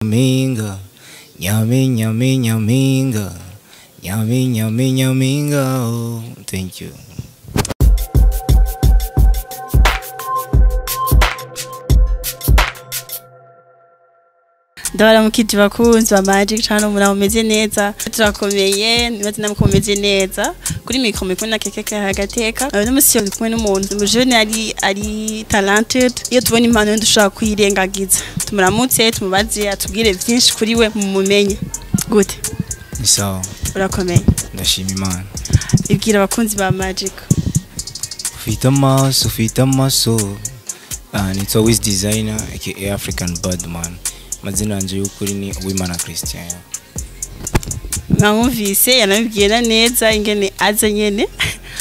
nyaminga nyami nyami nyaminga nyami nyami nyaminga oh. thank you ndabara mukiti bakunzi ba magic channel mura mumeze neza turakomeye nibaze namwe mumeze neza kuri mikro mikuru na keke kagateka no musi yo kumwe n'umuntu umujene ari ari talented iyo tubona impano yo dushaka kuyirengagiza tumuramutse tumubaze atubwire byinshi kuri we mumumenye gute ni sawa urakomeye ndashima imana ibwira abakunzi ba magic ufite amaso ufite amaso uh, nitwa wiz designer aka african badman amazina yanje y'ukuri ni uwimana christian mwamwumvise yanabibwira neza ingene aza nyene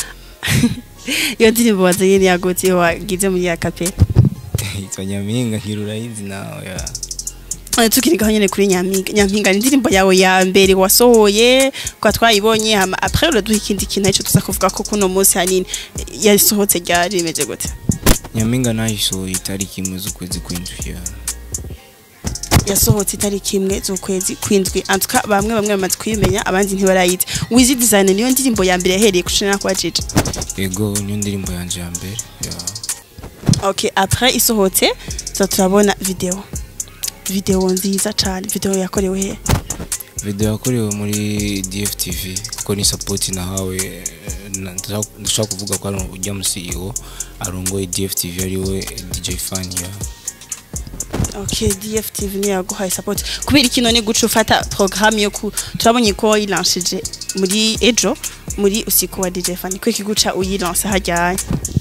iyo ndirimbo waza nyene yagutse iyo wagize muri ya kapera yitwa nyaminga ngira urayizi nawe ya Eh, tukiri gaho nyene kuri nyampinga nyampinga ni indirimbo yawe ya mbere wasohoye kwa twayibonye hama après uraduha ikindi kintu aricyo tuza kuvuga ko kuno munsi hanini eh, yasohotse ryari rimeze gute nyaminga nayisohoye itariki imwe z'ukwezi kw'indwi ya yasohotse itariki imwe z'ukwezi kwindwi antuka bamwe bamwe bamaze kuyimenya abandi ntibarayizi wizi design niyo ndirimbo ya mbere yahereye kushina kwa Jiji yego niyo ndirimbo yanje ya mbere ya okay après isohotse tuza turabona video video nziza cyane video yakorewe he video yakorewe muri dftv kuko ni support nahawe eh, na- ndashaka- ndashaka kuvuga ko ari ujya mu ceo arongoye dftv ariwe dj fan ya Okay, DFTV niyo yaguhaye support. Kubera ikino ni guca ufata programme yo ku turabonye ko wayilanshije muri ejo muri usiku wa DJ Fan. Ko ikiguca uyilansa hajyanye.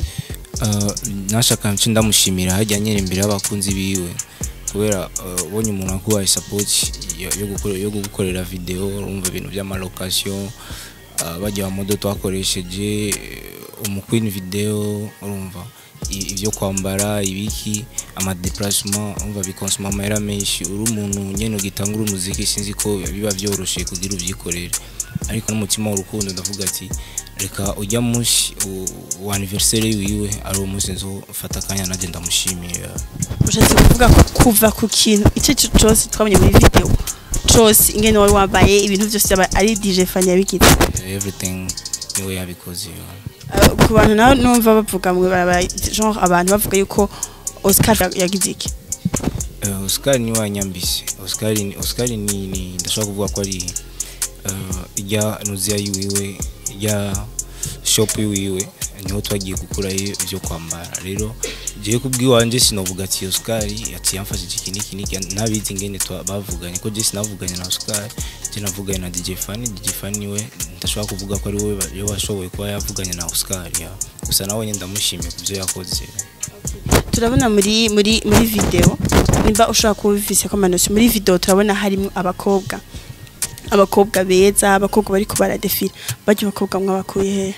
Uh, nashaka nce ndamushimira hajya nyere imbere y'abakunzi biwe kubera uh, ubonye umuntu akubaye support yo yo gukora- yo gukorera video urumva ibintu by'amalokasiyo uh, bajya wa modo twakoresheje uh, umukwini video urumva i- ibyo kwambara ibiki amadeplacement urumva bikonsoma amahera menshi uri umuntu nyene ugitangura umuziki sinzi ko biba byoroshe kugira ubyikorere ariko n'umutima w'urukundo ndavuga ati reka ujya munsi u- wa anniversaire wiwe ari uwo munsi nzofata akanya nanjye ndamushimira Ushatse kuvuga ko kuva ku kintu icyo cyo cyose twabonye muri video cyose ingene wari wambaye ibintu byose aba ari DJ Fan yabigize. everything niwe yabikoze Uh, ku bantu naho numva bavuga mu baraba genre abantu bavuga yuko Oscar yagize iki. uh, Oscar niwe wanyambise Oscar ni Oscar ni, ni ndashaka kuvuga ko ari uh, ijya nuziya yiwiwe ijya shop yiwiwe niho twagiye gukurayo ibyo kwambara rero jewe kubwiwanje sinovuga ati Oscar ati yamfashije iki niki niki ntabizi ngene twa- bavuganye ko je sinavuganye na Oscar je navuganye na DJ Fanny DJ Fanny we ndashobora kuvuga ko ari we yo washoboye kuba yavuganye na Oscar ya gusa nawe nyine ndamushimiye ku byo yakoze turabona muri muri muri video nimba ushobora kuba ubifise ko amanosi muri video turabona harimo abakobwa abakobwa beza abakobwa bari baradefira bajya abakobwa mwabakuye he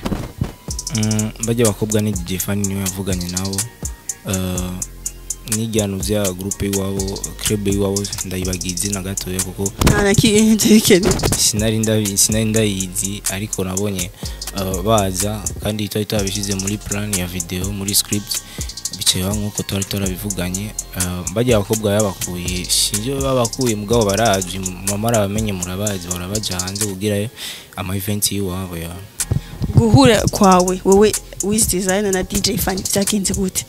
Mm, bajya abakobwa ni DJ Fan niwe yavuganye nabo uh, n'ijyano bya groupe iwabo club iwabo ndayibagiye izina gatoya kuko nta na kimwe bikenewe sinari ndabi sinari ndayizi ariko nabonye uh, baza kandi twari twabishyize muri plan ya video muri script bicaye bamwe nk'uko twari turabivuganye uh, bajya abakobwa babakuye sinzi iyo babakuye mugabo barazi mama arabamenye murabazi barabaja hanze kubwirayo ama event y'iwabo ya guhura kwawe wowe wiz designer na DJ Fan byagenze gute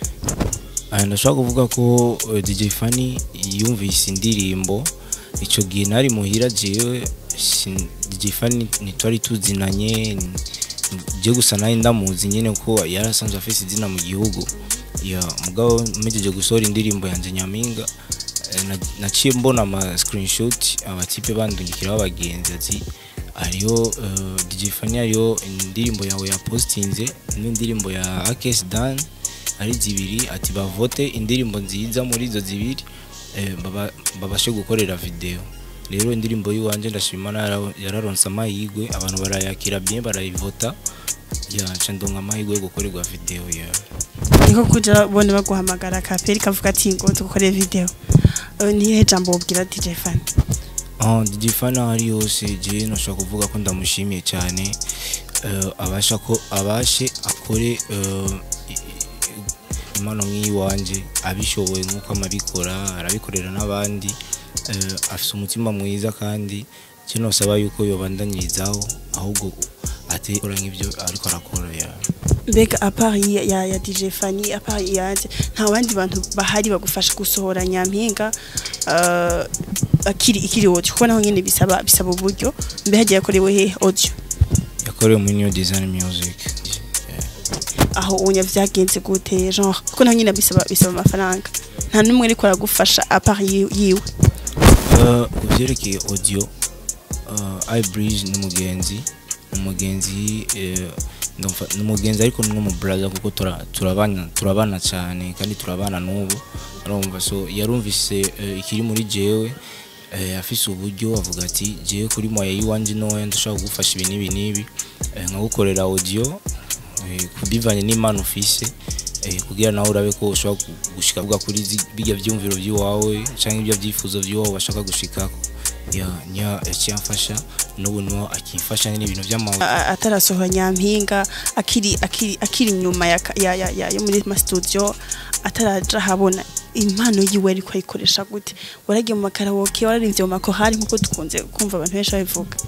Aya ndashaka kuvuga ko uh, DJ Fanny yumvise indirimbo ico gihe nari muhira jewe sin- DJ Fanny ntitwari tuzinanye n- je gusa nari ndamuzi nyene ko yarasanzwe afise izina mu gihugu ya mugabo mpejeje gusohora indirimbo yanje nyaminga eh, na- naciye mbona ama screenshot abatipe bandungikiraho abagenzi ati hariho uh, DJ Fanny hariho indirimbo yawe yapostinze n'indirimbo ya Akes Dan ari zibiri ati bavote indirimbo nziza muri izo zibiri eh, baba- babashe gukorera video rero indirimbo y'iwanje ndashima nara- yararonse amahirwe abantu barayakira bien barayivota yaca ndonka amahirwe yo gukorerwa video ya niko kuja bone baguhamagara kaperi kavuga ati ngo dukore video Eh, nihe jambo ubwira DJ Fan Oh, DJ Fana hari yose je nashaka kuvuga ko ndamushimiye cyane eh, abasha ko abashe akore eh, i- i- impano nk'iyi wanje abishoboye nk'uko amabikora arabikorera n'abandi eh, afise umutima mwiza kandi icyo nosaba yuko yobandanyirizaho ahubwo atekora nk'ibyo ariko arakora ya mbega apart ya, ya, ya DJ Fanny apart yanje nta bandi bantu bahari bagufasha gusohora nyampinga uh, akiri ikiri audio kuko naho nyene bisaba bisaba uburyo mbe hagiye yakorewe he audio yakorewe muri new design music Yeah. aho unya vyagenze gute genre kuko naho nyene bisaba bisaba amafaranga nta numwe ariko aragufasha apart yi- yiwe Uh, ku byerekeye audio uh, ibridge ni umugenzi ni umugenzi eh, ndumva- ni umugenzi ariko ni n'umuburaza kuko tura- turabana turabana cyane kandi turabana n'ubu arumva so yarumvise eh, ikiri muri jewe eh, afise uburyo avuga ati jewe kuri moya y'iwanje ntoya ndashaka kugufasha ibi n'ibi n'ibi eh, nkagukorera audio eh, kubivanye n'imana ufise eh, kugira nawe urabe ko ushobora gu- gushika vuga kuri zi- bijya vyumviro by'iwawe canke ibyo vyifuzo by'iwawe bashaka gushikako ya niyo yaciye amfasha n'ubu niho akimfasha n'ibintu vy'amawe A- atarasohora nyampinga akiri akiri akiri nyuma ya, ka- ya, ya, ya yo muri ma studio ataraja habona impano yiwe ariko ayikoresha gute waragiye mu makarawoke wararimbye mu makorali nkuko dukunze kumva abantu benshi babivuga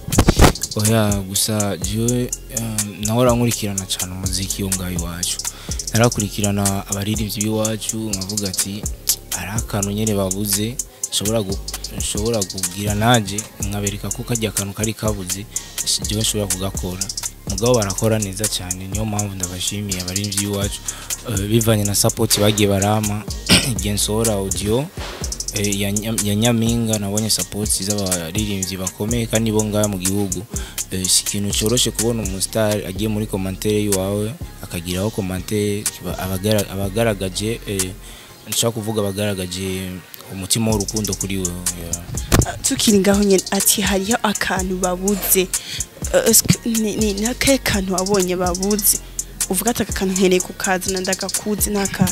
oya gusa jewe um, nahora nkurikirana cyane umuziki wo ngaho iwacu narakurikirana abaririmbyi b'iwacu nkavuga ati hari akantu nyene babuze nshobora gu- nshobora kubwira nanje nkabereka ko kajya akantu kari kabuze jewe nshobora kugakora mugabo barakora neza cyane niyo mpamvu ndabashimiye abaririmbyi b'iwacu Eh, bivanye na support bagiye barama igihe nsohora audio eh, ya Nya- ya nyampinga nabonye support z'abaririmbyi bakomeye kandi bo ngaha mu gihugu Eh, si ikintu cyoroshe kubona umustar agiye muri commentaire yiwawe akagiraho commentaire kiba- abagara- abagaragaje eh, nshaka kuvuga abagaragaje umutima w'urukundo kuri we yeah. Ah, tukiri ngaho nyene ati hariho akantu babuze Eh, eske ni ni nakahe kantu wabonye babuze uvuga ati aka kantu nkeneye kukazana ndagakuzi n'akahe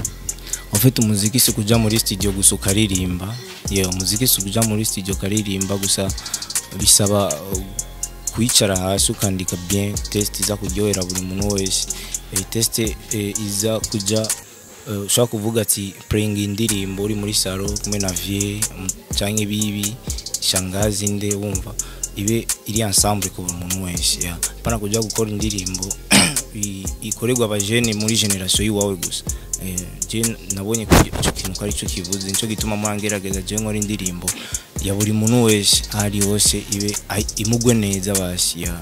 ufite umuziki si kuja muri studio gusa ukaririmba yeah, umuziki si kuja muri studio ukaririmba gusa bisaba uh, kwicara hasi ukandika bien test iza kuryohera buri muntu wese eh, test eh, iza kuja eh, ushobora kuvuga ati playing indirimbo uri muri salo kumwe na vie mm, canke bibi shangazi nde wumva ibe iri ensemble ku buri muntu wese yeah. pana kuja gukora indirimbo i- ikorerwa abajene muri generation yiwawe gusa Eh, je nabonye ko icyo kintu ko ari cyo kivuze nicyo gituma mwangerageza je nkora indirimbo ya buri muntu wese aho ari hose ibe ai- imugwe neza basi ya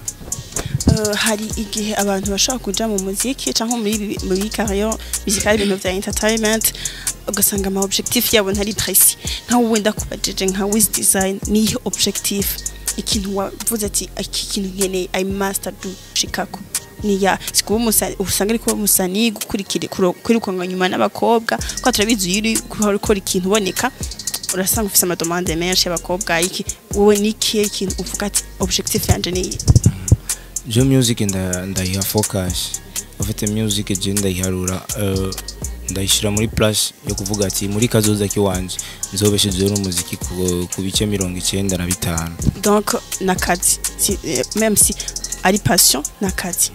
Eh, hari igihe abantu bashobora kuja mu muziki cyangwa muri ibi- muri carrière musicale ibintu vya entertainment ugasanga ama objectif yabo ntari précis nkaho wenda kubajije nka wiz design niyo objectif ikintu wavuze ati iki kintu nkeneye i must do shikako niya sikuba umusani usanga ariko umusani gukurikira kwirukanwa nyuma n'abakobwa ko turabizi iyo uri gukora ikintu uboneka urasanga ufise amadomande menshi y'abakobwa iki wowe nikiye ikintu uvuga ati objectif yanje niyi je music nda- ndayiha focus ufite music je ndayiharura eh, ndayishyira muri place yo kuvuga ati muri kazoza kiwanje nzobeshejeho n'umuziki ku, ku bice mirongo icyenda na bitanu donc nakazi si, eh, même si ari passion nakazi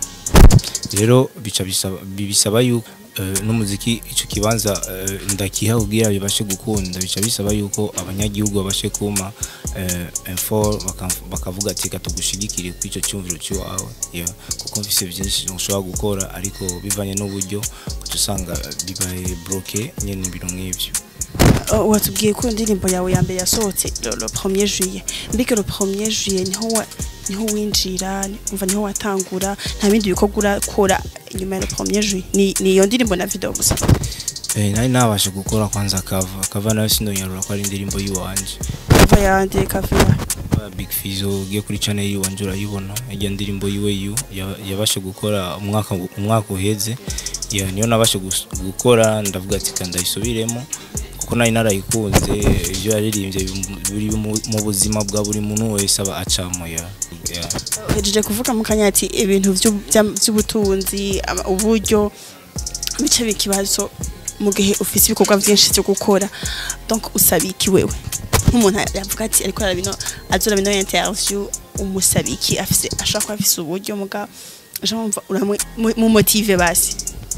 rero bica bisaba bisaba yuko eh, n'umuziki ico kibanza eh, ndakiha kugira bibashe gukunda bica bisaba yuko abanyagihugu babashe kuma eh, info baka- bakavuga ati katugushigikire ku ico cyumviro cy'iwawe yeah. kuko mfise byinshi ushobora gukora ariko bivanye n'uburyo uca usanga bibaye bloqué nyene ibintu nk'ivyo uh, watubwiye ko indirimbo yawe ya mbere yasohotse le, le 1er juillet mbega le 1er juillet niho wa, niho winjira umva niho watangura nta bindi bikorwa urakora nyuma ya le 1er juillet ni ni iyo ndirimbo na video gusa eh, nari nabasha gukora kwanza kava kava nayo sinoyarura ko ari indirimbo yiwanje ava yande kavira Ba Big Fizzo ugiye kuri channel yiwanje urayibona ijya ndirimbo yiwe yu ya- yabashe gukora umwaka umwaka uheze ya niyo nabashe gus- gukora ndavuga ati kandi ayisubiremo kuko nari narayikunze ibyo yaririmbye bim- biri mu- mu buzima bwa buri muntu wese aba acamo ya ya. uhejeje kuvuga mu kanya ati ibintu vy'u- vya- vy'ubutunzi ama- uburyo bice bikibazo mu gihe ufise ibikorwa vyinshi vyo gukora donc usabiki wewe nk'umuntu yavuga ati ariko arabino azora bino interview umusabiki afise ashaka kuba afise uburyo muga jamva mu motive basi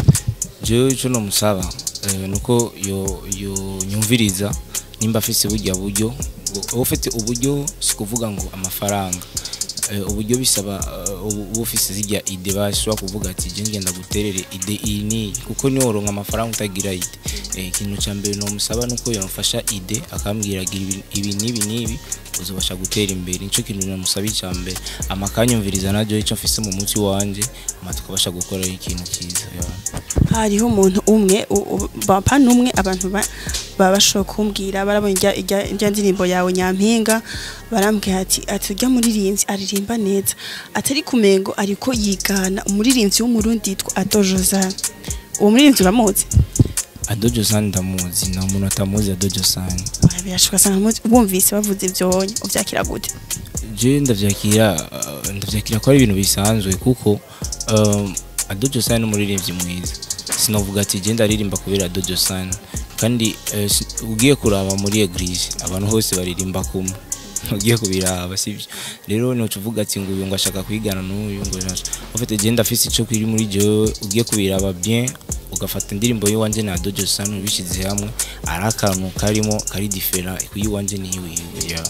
jewe ico nomusaba eh, nuko yo yo nyumviriza nimba afise burya buryo uba ufite uburyo si kuvuga ngo amafaranga Eh, uburyo bisaba eh, ubu uba ufise zirya ide bashobora kuvuga ati je ngenda guterere ide iyi n'iyi kuko niyo woronka amafaranga utagira ide Eh, ikintu cya mbere nomusaba nuko yamfasha ide akambwira gira ibi- ibi n'ibi n'ibi uzobasha gutera imbere nico kintu namusaba icya mbere amakanyumviriza naryo icyo mfise mu muti wanje ama tukabasha gukora ikintu cyiza yeah. hariho umuntu umwe u- u- bapa n'umwe abantu ba- baba bashobora kumbwira barabonye irya- irya irya ndirimbo yawe nyampinga barambwira ati ati urya muririmbyi aririmba neza atari kumengo ariko yigana umuririmbyi w'umurundi yitwa ado josane uwo muririmbyi uramuzi adojo sani ndamuzi nta muntu atamuzi adojo sani Oya, birashoboka sana muzi wumvise bavuze ivyonye uvyakira gute je ndavyakira uh, ndavyakira ko ari ibintu bisanzwe kuko um, adojo sani n'umuririmbyi mwiza sinovuga ati je ndaririmba kubera adojo sani kandi eh, si- ugiye kuraba muri eglise abantu hose baririmba kumwe ugiye kubiraba sivyo rero noca uvuga ati ngo uyu ngo ashaka kwigana n'uyu ngo ufite je ndafise ico kiri muri jewe ugiye kubiraba bien ugafata indirimbo y'iwanje na dojo sani ubishize hamwe ari akantu karimo kari different kuyiwanje n'iyiwiwe yeah.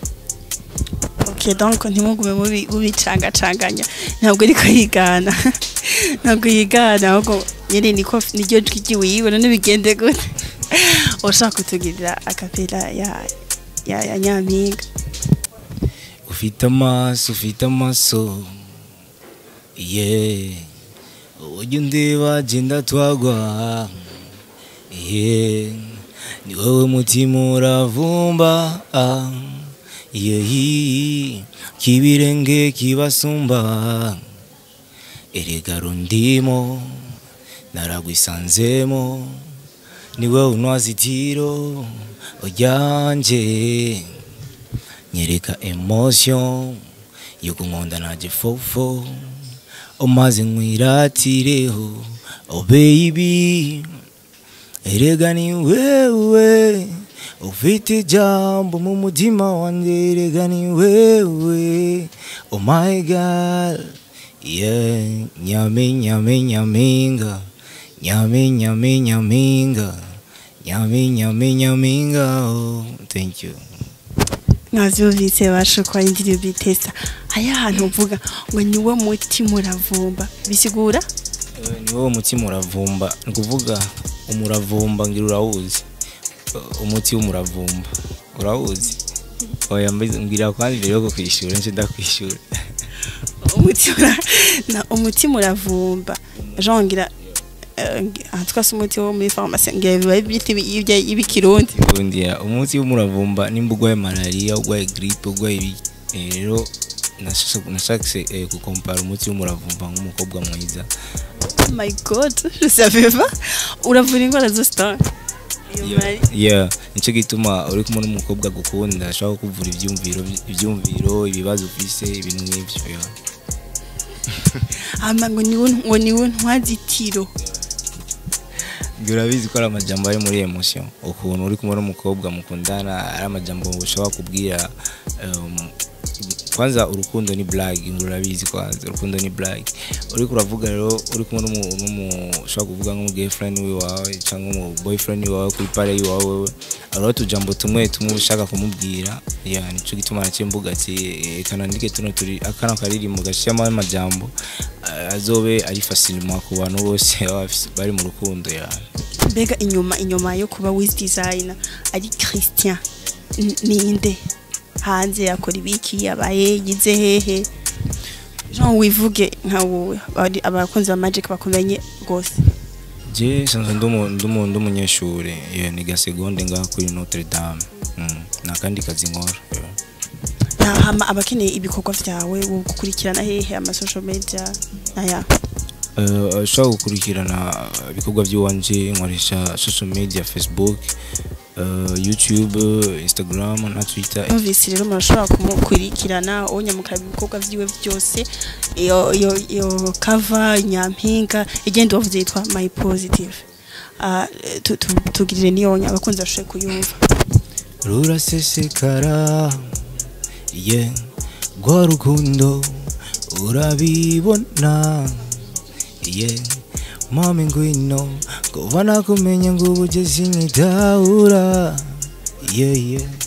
ok donc ntimugume mubi- mubicangacanganya ntabwo ariko yigana ntabwo yigana ahubwo nyine niko niryo jwi ryiwiwe none bigende gute ushaka kutugirira akapera ya ya ya nyampinga ufite amaso ufite amaso ye ujya undeba genda twagwa ye ni wowe mutima uravumba ah, ye kibirenge kibasumba erega rundimo naragwisanzemo ni wowe unwazitiro ryanje nyereka emotion yo kunkunda ntaje fofo umaze nkwiratireho oh baby erega ni wewe ufite ijambo mu mutima wanjye erega ni wewe oh my god yeah nyame nyame nyaminga nyame nyame nyaminga nyame nyame nyaminga oh thank you mwavyumvise bashukwa indirimbo itesa hariho ahantu uvuga ngo niwo mutima uravumba bisigura Eh, ni wowe mutima uravumba ni ukuvuga umuravumba ngira urawuzi Eh, umuti w'umuravumba urawuzi oya mbizi- mbwira kwanza mbere yo kukwishyura nje ndakwishura umutima na umutima uravumba jean ngira eh, aha twase umuti wo muri farumasi ngira biba byita ibikirundi ubundi ya, umuti w'umuravumba nimba urwaye malariya urwaye gripe urwaye ibi eh, rero nashaka- nashakse eh, gukompara umuti w'umuravumba nk'umukobwa mwiza oh my god je savais pas uravura indwara zose ta iyo mari yeah nicyo gituma uri kumwe n'umukobwa agukunda ashobora kukuvura ibyumviro ibyumviro ibibazo ufise ibintu nk'ibyo yeah. hama ngo niwe ngo niwe ntwazitiro Ngira urabizi ko ari amajambo ari muri emotion ukuntu uri kumwe n'umukobwa mukundana ari amajambo ushobora kubwira um, kwanza urukundo ni blague ngo urabizi kwanza urukundo ni blague uri kuravuga rero uri kumwe n'umu- n'umu ushobora kuvuga nk'umu girlfriend wiwawe cyangwa umu boyfriend wiwawe kuri pare yiwawe wewe hariho utujambo tumwe tumwe ushaka kumubwira ya nico gituma naciye mvuga ati eh, kanandike tuno turi akana karirimbo gashiramo amajambo eh, azobe ari facilement ku bantu bose baba bafise- bari mu rukundo ya mbega inyuma inyuma yo kuba wiz designer ari christian N- ninde hanze yakora ibiki yabaye yize hehe jean wivuge nka wowe abari- abakunzi ba magic bakumenye rwose je sanzwe ndumu- ndumu- ndumunyeshure yeah, niga segonde ngaha kuri notre dame mm. nakandi kazi nkora yeah. Na- hama abakeneye ibikorwa vyawe wo gukurikirana hehe ama social media naya Uh, ushobora gukurikirana ibikorwa by'iwanje nkoresha social media facebook uh, youtube instagram na twitter numvise rero murashobora kumukurikirana onya mukaraba ibikorwa vyiwe byose iyo iyo iyo cover nyampinga igenda wavuze yitwa my positive Ah, tu- tu- tugirire niyonya abakunzi bashoboye kuyumva rurasesekara ye rwa rukundo urabibona ye mami ngwino kuva nakumenya ngo ubugezi nkidahura ye ye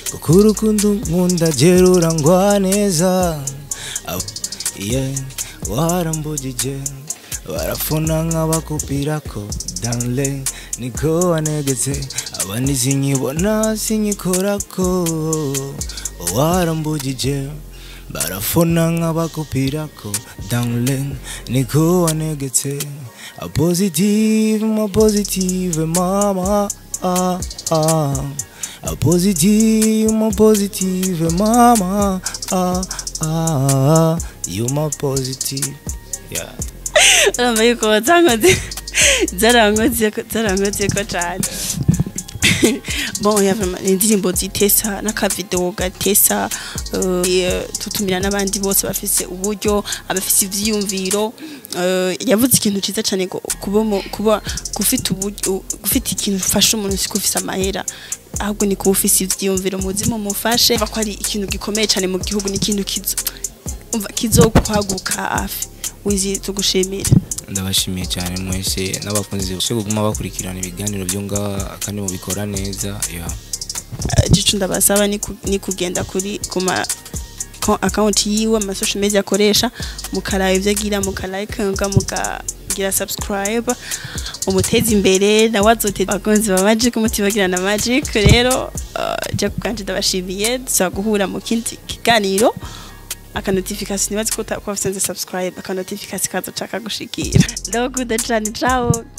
kuko urukundo nkunda gerura ngwa neza Ab- yeah, warambugije barafuna nk'abakupirako danle niko wanegetse abandi sinyibona sinyikorako warambugije barafuna nk'abakupirako danle niko wanegetse a positive ma positive mama ah, ah. a positive ma positive mama ah, ah. you my positive yeah urumva yuko zankoze zarankoze zarankoze ko cyane bon ya vraiment ni indirimbo zitesa n'akavideo gatesa eh, tutumira n'abandi bose bafise uburyo abafise ivyiyumviro eh, yavuze ikintu ciza cyane ngo kuba mu- kuba gufite uburyo gufite ikintu ufasha umuntu si kufise amahera ahubwo ni kuba ufise ivyiyumviro muzi mumufashe ko ari ikintu gikomeye cyane mu gihugu ni ikintu kizo umva kizokwaguka hafi wizi tugushimira ndabashimiye cyane mwese n'abakunzi bose kuguma bakurikirana ibiganiro byo ngaha kandi mubikora neza yeah. gicu ndabasaba ni ku- ni kugenda kuri kuma account yiwe ama social media akoresha mukaraba ivyo agira mukalikinga mukagira subscribe umuteza imbere nawe azoteza abakunzi ba magic mutibagira na magic rero uh, je kuganje ndabashimiye dusa guhura mu kindi kiganiro aka notification nibazi ko uta- ko wafisenze subscribe aka notification kazoca kagushikira ndabakuda cane ciao